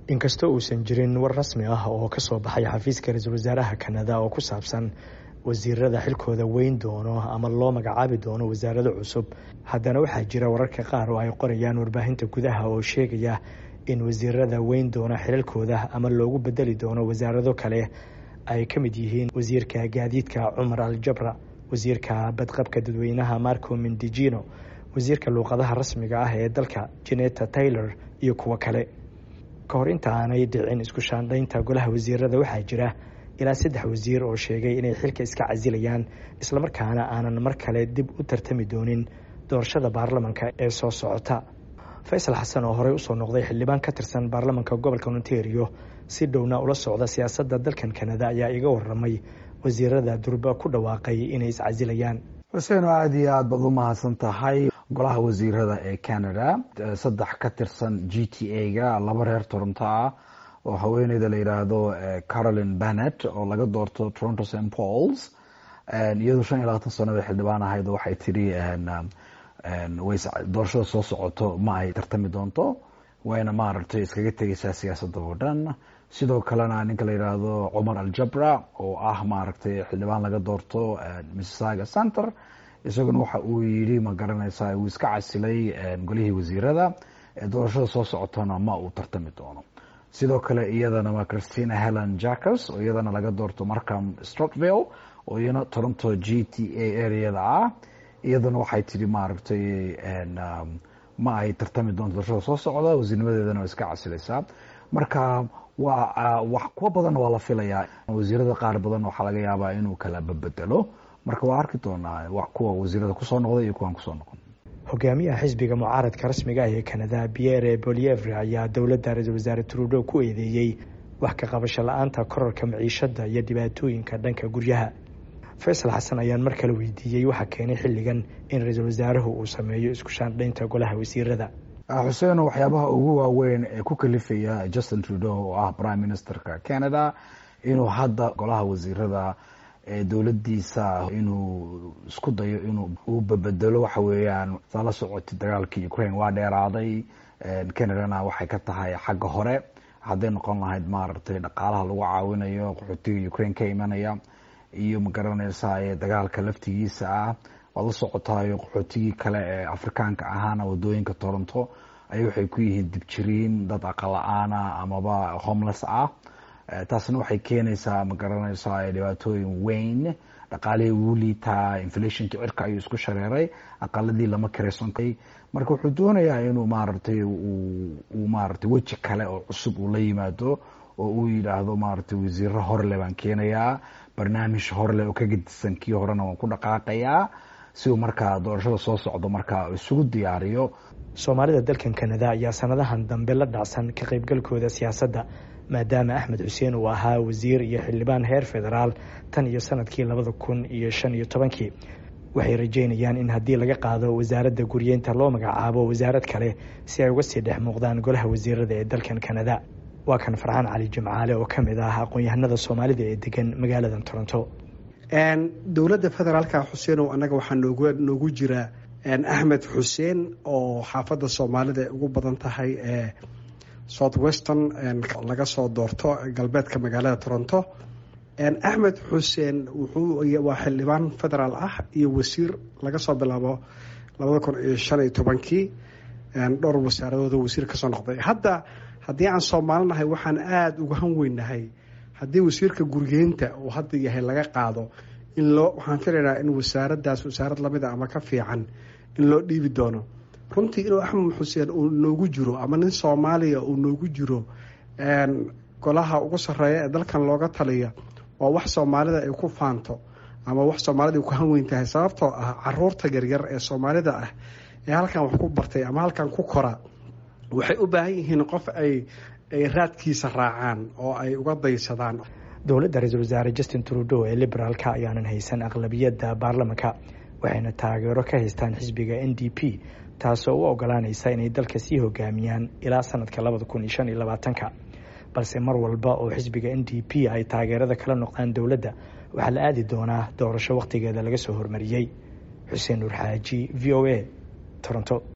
inkastoo uusan jirin war rasmi ah oo ka soo baxay xafiiska ra-iisul wasaaraha kanada oo ku saabsan wasiirada xilkooda weyn doono ama loo magacaabi doono wasaarado cusub haddana waxaa jira wararka qaar oo ay qorayaan warbaahinta gudaha oo sheegaya in wasiirada weyn doono xilalkooda ama loogu bedeli doono wasaarado kale ay ka mid yihiin wasiirka gaadiidka cumar al jabra wasiirka badqabka dadweynaha marco mendijino wasiirka luuqadaha rasmiga ah ee dalka jeneta taylor iyo kuwo kale ka hor inta aanay dhicin isku shaandhaynta golaha wasiirada waxaa jira ilaa saddex wasiir oo sheegay inay xilka iska casilayaan islamarkaana aanan mar kale dib u tartami doonin doorashada baarlamanka ee soo socota faysal xasan oo horey usoo noqday xildhibaan ka tirsan baarlamanka gobolka ontario si dhowna ula socda siyaasadda dalkan kanada ayaa iga waramay wasiirada durba ku dhawaaqay inay iscasilayaan xuseen oo aada iyo aad baad u mahadsan tahay golaha wasiirada ee canada saddex ka tirsan g t a ga laba reer toronto ah oo haweeneyda la yidhaahdo caroline bennett oo laga doorto toronto st pauls iyadoo shan iyo labaatan sanada xildhibaan ahayd waxay tiri doorashada soo socoto ma ay tartami doonto wayna maaragtay iskaga tegeysaa siyaasadda oo dhan sidoo kalena ninka la yidhaahdo cumar al jabra oo ah maaragtay xildhibaan laga doorto misssaga center isaguna waxa uu yidhi ma garanaysaa uu iska casilay golihii wasiirada doorashada soo socotona ma uu tartami doono sidoo kale iyadana waa christina helen jackers oo iyadana laga doorto markham strotville oo iyana toronto g t a areada ah iyadana waxay tihi maaragtay ma ay tartami doonto doorashada soo socda wasiirnimadeedana waa iska casilaysaa marka waa wax kuwa badan waa la filayaa wasiirada qaar badan waxaa laga yaabaa inuu kala babedelo marka waa arki doonaa kuwa wasiirada kusoo noqday iyo kuwaan kusoo noqon hogaamiyaha xisbiga mucaaradka rasmiga ah ee kanada pierre bolievre ayaa dowladda ra-iisul wasaare trudeau ku eedeeyey wax ka qabasho la-aanta korarka maciishada iyo dhibaatooyinka dhanka guryaha faysal xasan ayaan mar kale weydiiyey waxaa keenay xilligan in ra-iisul wasaaruhu uu sameeyo isku shaandhaynta golaha wasiirada xuseen waxyaabaha ugu waaweyn ee ku kalifaya justin trudeau oo ah prime ministerka canada inuu hadda golaha wasiirada ee dowladiisa inuu isku dayo inuu uu babedelo waxa weeyaan saa la socotay dagaalkii ukraine waa dheeraaday canadana waxay ka tahay xagga hore hadday noqon lahayd maaragtay dhaqaalaha lagu caawinayo qaxootiga ukraine ka imanaya iyo magaranaysaa dagaalka laftigiisa ah waad la socotaayo qaxootigii kale ee afrikaanka ahaana wadooyinka toronto ay waxay ku yihiin dibjiriin dad aqala-aana amaba homeless ah taasna waxay keenaysaa ma garanaysaa dhibaatooyin weyn dhaqaalihii wuu liitaa inflationka cirka ayuu isku shareeray aqaladii lama karaysan marka wuxuu doonayaa inuu maaragtay uu maaragtay weji kale oo cusub uu la yimaado oo uu yidhaahdo maaragtay wasiiro horle baan keenayaa barnaamij horle oo ka gedisan kii horena waan ku dhaqaaqayaa si uu markaa doorashada soo socdo markaa isugu diyaariyo soomaalida dalkan kanada ayaa sanadahan dambe la dhacsan ka qaybgalkooda siyaasadda maadaama axmed xuseen uu ahaa wasiir iyo xildhibaan heer federaal tan iyo sanadkii labada kun iyo shan iyo tobankii waxay rajeynayaan in haddii laga qaado wasaaradda guryeynta loo magacaabo wasaarad kale si ay uga sii dhex muuqdaan golaha wasiirada ee dalkan kanada waa kan farxaan cali jimcaale oo ka mid ah aqoon-yahanada soomaalida ee degan magaalada toronto dowladda federaalka xuseenow annaga waxaa noogu noogu jira axmed xuseen oo xaafadda soomaalida ay ugu badan tahay ee south western laga soo doorto galbeedka magaalada toronto axmed xuseen wuxuu waa xildhibaan federaal ah iyo wasiir laga soo bilaabo labada kun iyo shan iyo tobankii dhowr wasaaradooda wasiir kasoo noqday hadda haddii aan soomaalinahay waxaan aada uga han weynahay haddii wasiirka guryeynta uu hadda yahay laga qaado in loo waxaan filaynaa in wasaaradaas wasaarad lamid a ama ka fiican in loo dhiibi doono runtii inuu axmed xuseen uu noogu jiro ama nin soomaaliya uu noogu jiro golaha ugu sarreeya ee dalkan looga taliya waa wax soomaalida ay ku faanto ama wax soomaalida ay ku hanweyn tahay sababtoo ah caruurta yaryar ee soomaalida ah ee halkan wax ku bartay ama halkan ku kora waxay u baahan yihiin qof ay ay raadkiisa raacaan oo ay uga daysadaan dowladda ra-iisul wasaare justin trudeau ee liberaalka ayaanan haysan aqlabiyadda baarlamanka waxayna taageero ka haystaan xisbiga n d p taasoo u ogolaanaysa inay dalka sii hogaamiyaan ilaa sanadka labada kun iyo shan iyo labaatanka balse mar walba oo xisbiga n d p ay taageerada kala noqdaan dowladda waxaa la aadi doonaa doorasho wakhtigeeda laga soo hormariyey xuseen nuur xaaji v o a toronto